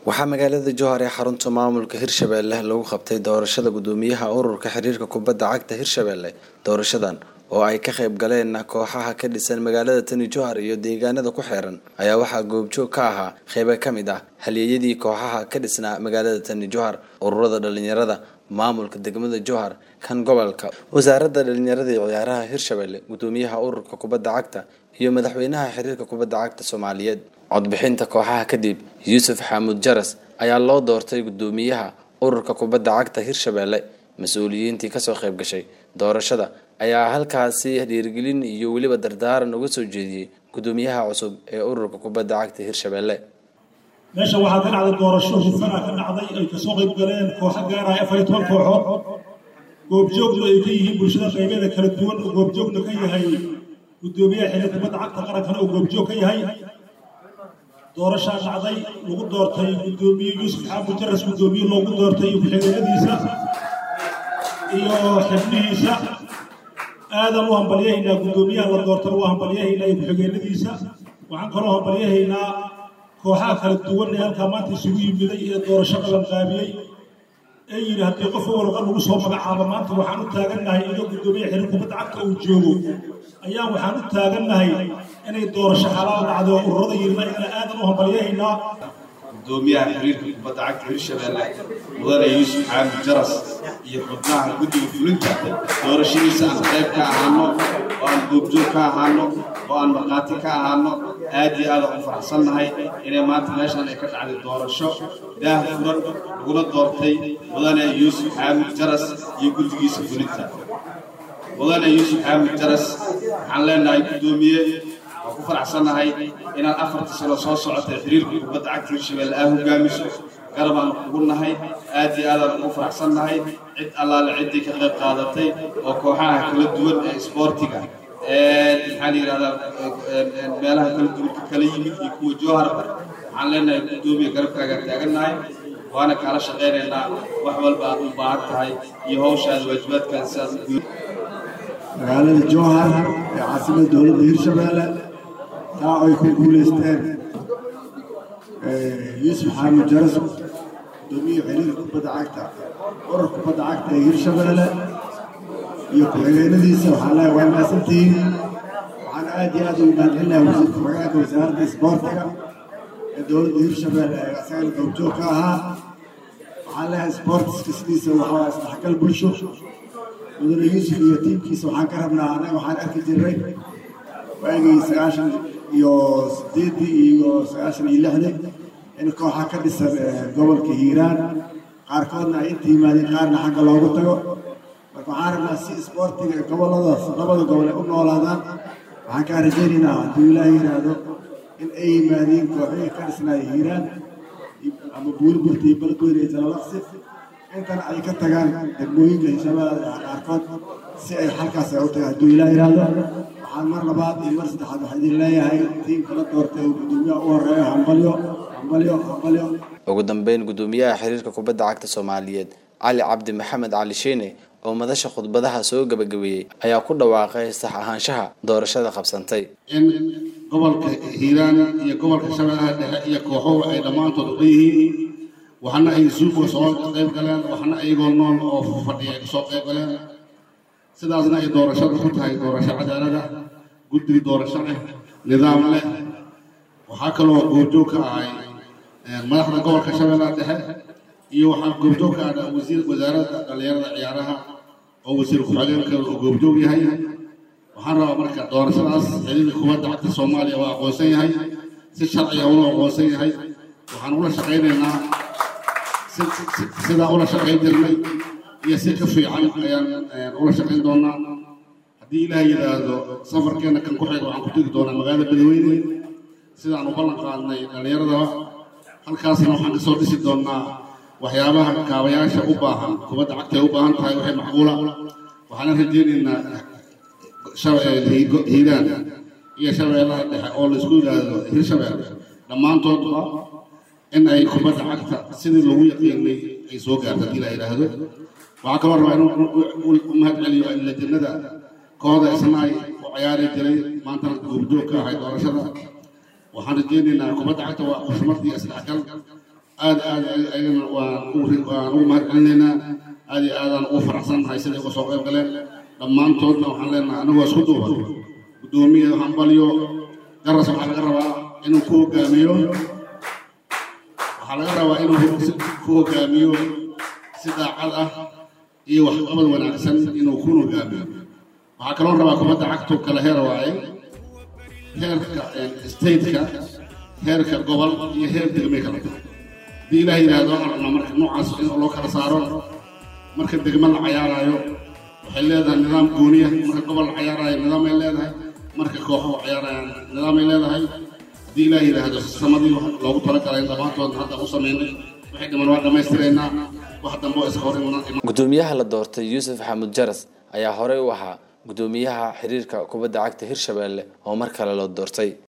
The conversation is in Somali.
waxaa magaalada jowhar ee xarunta maamulka hirshabelle lagu qabtay doorashada gudoomiyaha ururka xiriirka kubadda cagta hirshabelle doorashadan oo ay ka qayb galeen kooxaha ka dhisan magaalada tani jowhar iyo deegaanada ku xeeran ayaa waxaa goobjoog ka ahaa qeybo ka mid ah halyeeyadii kooxaha ka dhisnaa magaalada tani jowhar ururada dhalinyarada maamulka degmada jowhar kan gobolka wasaaradda dhalinyarada iyo ciyaaraha hirshabelle gudoomiyaha ururka kubadda cagta iyo madaxweynaha xiriirka kubadda cagta soomaaliyeed codbixinta kooxaha kadib yuusuf xamuud jaras ayaa loo doortay gudoomiyaha ururka kubadda cagta hirshabelle mas-uuliyiintii kasoo qayb gashay doorashada ayaa halkaasi dhiirigelin iyo weliba dardaaran uga soo jeediyey gudoomiyaha cusub ee ururka kubadda cagta hirshabelle meesha waxaa ka dhacday doorasho hufana ka dhacday ay kasoo qayb galeen kooxo gaaraya afar iyo toban kooxood goobjoogna ay ka yihiin bulshada qaybeeda kala duwan oo goobjoogna ka yahay gudoomiyaha xiriir kubadda cagta qarankana oo goobjoog ka yahay doorashaa dhacday lagu doortay gudoomiye yuusuf xaamud jaras gudoomiye loogu doortay iyo ku-xigeenadiisa iyo xibnihiisa aadan u hambalyahaynaa gudoomiyaha la doortana waa hambalyahaynaa iyo ku-xigeenadiisa waxaan kaloo hambalyahaynaa kooxaha kala duwan ee halkaa maanta isugu yimiday ee doorasho qabanqaabiyey ee yidhi haddii qof walqa lagu soo magacaabo maanta waxaan u taagannahay inuu gudoomiye xiriir kubadda cagta uu joogo ayaa waxaan u taagannahay inay doorasho xalaal dhacdo oo ururada yirna inaan aadan u hambalyahaynaa gudoomiyaha xiriirka kubadda cagta hirshabelle mudane yuusuf xaamid jaras iyo xubnaha guddiga fulinta doorashadiisa aan qayb ka ahaano oo aan goobjoog ka ahaano oo aan markhaati ka ahaano aad iyo aad aan u faraxsannahay inay maanta meeshan ay ka dhacday doorasho daah furan laguna doortay mudane yuusuf xaamid jaras iyo guddigiisa fulinta mudane yuusuf xaamid jaras waxaan leenahay guddoomiye waan ku faraxsannahay inaad afarta sano soo socotay xiriirka kubadda cagta hirshabelle aa hogaamiso garabaan kugu nahay aad iyo aadaan ugu faraxsannahay cid allaale ciddii ka qayb qaadatay oo kooxaha kala duwan ee isboortiga maxaa la yidhahdaa meelaha kala duwanka kala yimid iyo kuwa jooharba waxaan leenahay guddoomiye garabkaagaan taagannahay waana kaala shaqaynaynaa wax walba aad u baahan tahay iyo hawshaada waajibaadkaada sidaas guud magaalada jowhar ee caasimada dowladda hirshabelle taa ay ku guulaysteen yuusuf xaamud jaras gudoomiye xiriirka kubadda cagta urur kubadda cagta ee hirshabelle iyo ku-xigeenadiisa waxaan leeyahay waa mahadsantihiin waxaan aad iyo aad ugu mahadcelinahay wasiirka ku-xigeenka wasaaradda isboortiga ee dowladda hirshabelle ee asagana goobjoog ka ahaa waxaan leeyahay sportiska sidiisa waxaa isdhexgal bulsho mudane yuusuf iyo tiimkiisa waxaan ka rabnaa annaga waxaan arki jirnay waagii sagaashan iyo sideeddii iyo sagaashan iyo lixdii in kooxa ka dhisan gobolka hiiraan qaarkoodna ay inta yimaadeen qaarna xagga loogu tago marka waxaan rabnaa si isboortiga goboladaas labada gobol ay u noolaadaan waxaan kaa rajaynaynaa hadduu ilaaha yidhaahdo in ay yimaadeen kooxihii ka dhisnaaya hiiraan ama buurburta iyo balgoyn iyo jalalaqsi intana ay ka tagaan degmooyinka hirshabelle qaarkood si ay halkaas ay u tagaan hadduu ilaah yidhaahdo waxaan mar labaad iyo mar saddexaad waxaa idin leeyahay tiimka la doortay oo gudoomiyaha u horeeyo hambalyo hambalyo hambalyo ugu dambeyn gudoomiyaha xiriirka kubadda cagta soomaaliyeed cali cabdi maxamed cali sheene oo madasha khudbadaha soo gabagabeeyey ayaa ku dhawaaqay sax ahaanshaha doorashada qabsantay in gobolka hiiraan iyo gobolka shabeellaha dhexe iyo kooxuhu ay dhammaantood uga yihiin waxna ay suuqa soo qayb galeen waxna ayagoo nool oo fadhiya ay kasoo qayb galeen sidaasna ay doorashadu ku tahay doorasho cadaalada guddiga doorasho leh nidaam leh waxaa kaloo goobjoog ka ahay madaxda gobolka shabeellaha dhexe iyo waxaa goobjoog ka ah wasiir wasaaradda dhallinyarada ciyaaraha oo wasiir ku-xigeenka uu goobjoog yahay waxaan rabaa marka doorashadaas xiriirka kubadda cagta soomaaliya waa aqoonsan yahay si sharciga ula aqoonsan yahay waxaan ula shaqaynaynaa sidaa ula shaqayn jirnay iyo si ka fiican ayaan ula shaqayn doonaa haddii ilaah yidhaahdo safarkeenna kan ku xiga waxaan ku tegi doonaa magaalada badweyne sidaan u ballan qaadnay dhallinyaradaba halkaasna waxaan kasoo dhisi doonaa waxyaabaha kaabayaasha u baahan kubadda cagta ay u baahan tahay waxay macquula waxaana rajaynaynaa hiiraan iyo shabeellaha dhexe oo laisku yidhaahdo hirshabelle dhammaantoodba in ay kubadda cagta sidii lagu yaqiinay ay soo gaarto haddii la yidhaahdo waxaa kaloo rabaa inuu u mahad celiyo lajannada kooxda isna ay u ciyaari jiray maantana goobjoog ka ahay doorashada waxaan rajaynaynaa kubadda cagta waa xushmad iyo isdhexgal aad aad ayagana waan ugu waan ugu mahadcelinaynaa aad iyo aadaan ugu faraxsannahay siday uga soo qayb galeen dhammaantoodna waxaan leenahay anagoo isku duuban guddoomiye hambalyo garas waxaa laga rabaa inuu ku hogaamiyo waxaa laga rabaa inuu ku hogaamiyo si daacad ah iyo waxqabad wanaagsan inuu ku hogaamiyo waxaa kaloo rabaa kubadda cagtu kala heer waaye heerka stateka heerka gobol iyo heer degme kala tahay haddii ilaah yidhaahdo waxaan rabnaa marka noocaas in loo kala saaro marka degme la cayaaraayo waxay leedahay nidaam gooniya marka gobol la cayaaraayo nidaamay leedahay marka kooxo cayaarayaan nidaamay leedahay haddii ilaah yidhaahdo samadii loogu talagalay dhammaantoodna hadda u samaynay waxay dhiman waa dhammaystiraynaa wax dambe oo iska hor iman gudoomiyaha la doortay yuusuf xamuud jaras ayaa horey u ahaa gudoomiyaha xiriirka kubadda cagta hirshabelle oo mar kale loo doortay